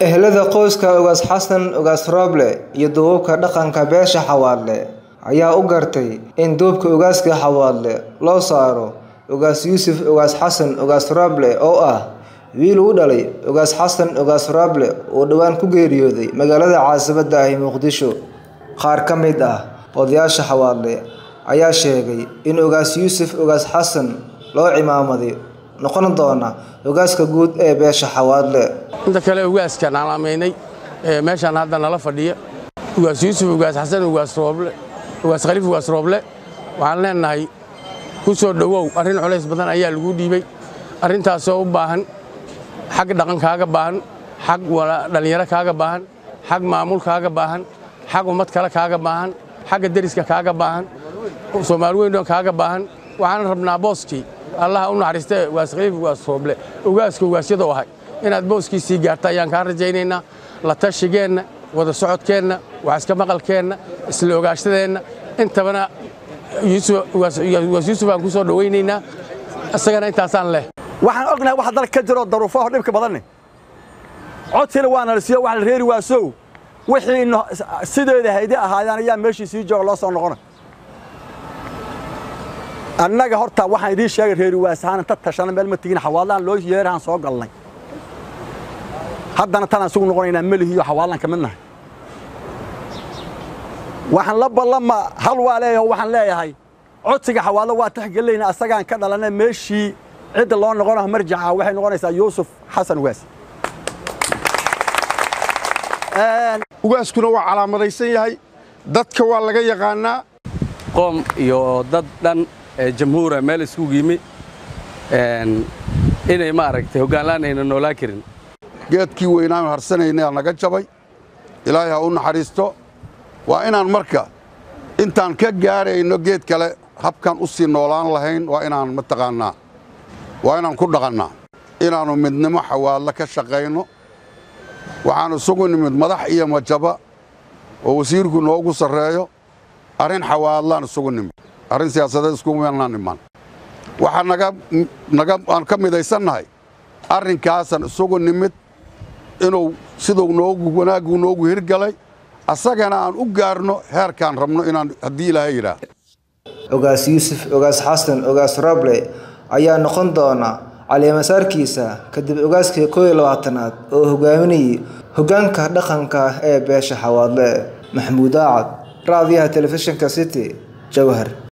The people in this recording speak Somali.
Ehelada qoyska Ugaas Xasan Ugaas Roble iyo duubabka dhaqanka beesha Xawaadle ayaa u gartay in duubka ugaaska Xawaadle loo saaro Ugaas Yuusuf Ugaas Xasan Ugaas Roble oo ah wiil uu dhalay Ugaas Xasan Ugaas Roble oo dhawaan ku geeriyooday magaalada caasimadda ah ee Muqdisho. Qaar ka mid ah odayaasha Xawaadle ayaa sheegay in Ugaas Yuusuf Ugaas Xasan loo cimaamaday noqon doona ugaaska guud ee beesha Xawaadle. inta kale ugaaskan aan amaynay meeshaan hadda nala fadhiya ugaas yuusuf ugaas xasan ugaas rooble ugaas khaliif ugaas rooble waxaan leenahay ku soo dhowow arrin culays badan ayaa lagu dhiibay arrintaasoo u baahan xag dhaqan kaaga baahan xag dhallinyaro kaaga baahan xag maamul kaaga baahan xag ummad kale kaaga baahan xagga deriska kaaga baahan soomaali weyn kaaga baahan waxaan rabnaa booskii allaha u naxariistee ugaas khaliif ugaas rooble ugaaska ugaasyadoo ahay inaad booskiisii gaarta ayaan kaa rajaynaynaa la tashigeenna wada socodkeenna wax iska maqalkeenna isla ogaashadeenna intabana ugaas yuusuf aan ku soo dhowaynaynaa isagana intaasaan leh waxaan ognahay waxa dalka ka jiro daruufaho dhibka badanne codkiina waa nala siiyo wax la reeri waasow wixii sideeda haydi ahaayaan ayaa meeshii sii jooga loo soo noqona annaga horta waxaan idiin sheegay reeri waasahaan inta tashana meel ma tegin xawaadlaan loo yeerahaan soo galnay haddana tanaan isugu noqonaynaa melihiiyo xawaalaan ka mid nahay waxaan la ballama hal waa leeyahay waxaan leeyahay codsiga xawaadlo waa taxgelinayna asagaan ka dhalanay meeshii cidda loo noqonayo marjaca waxay noqonaysaa yuusuf xasan ugaas ugaaskuna waa calaamadaysan yahay dadka waa laga yaqaannaa qoom iyo dad dhan jamhuura meel isugu yimi inay maaragtay hoggaanlaan ayna noolaan karin geedkii weynaan harsanayna naga jabay ilaahay ha u naxariisto waa inaan marka intaan ka gaarayno geed kale habkan u sii noolaan lahayn waa inaan mataqaannaa waa inaan ku dhaqannaa inaannu midnimo xawaadla ka shaqayno waxaan isugu nimid madax iyo majaba oo wasiirku noogu sarreeyo arrin xawaadlaan isugu nimid arrin siyaasadeed iskumeelnaan imaan waxaa naga aan ka midaysannahay arrinkaasaan isugu nimid inuu siduu noogu wanaaggu noogu hirgalay asagana aan u gaarno heerkaan rabno inaan haddii ilaahay yidhaah Ugaas Yuusuf Ugaas Xasan Ugaas Roble ayaa noqon doona caleemasaarkiisa kadib ugaaskii koow iyo labaatanaad oo hogaaminayay hoggaanka dhaqanka ee beesha Xawaadle Maxamuud Aacad raadiyaha telefishinka City Jawhar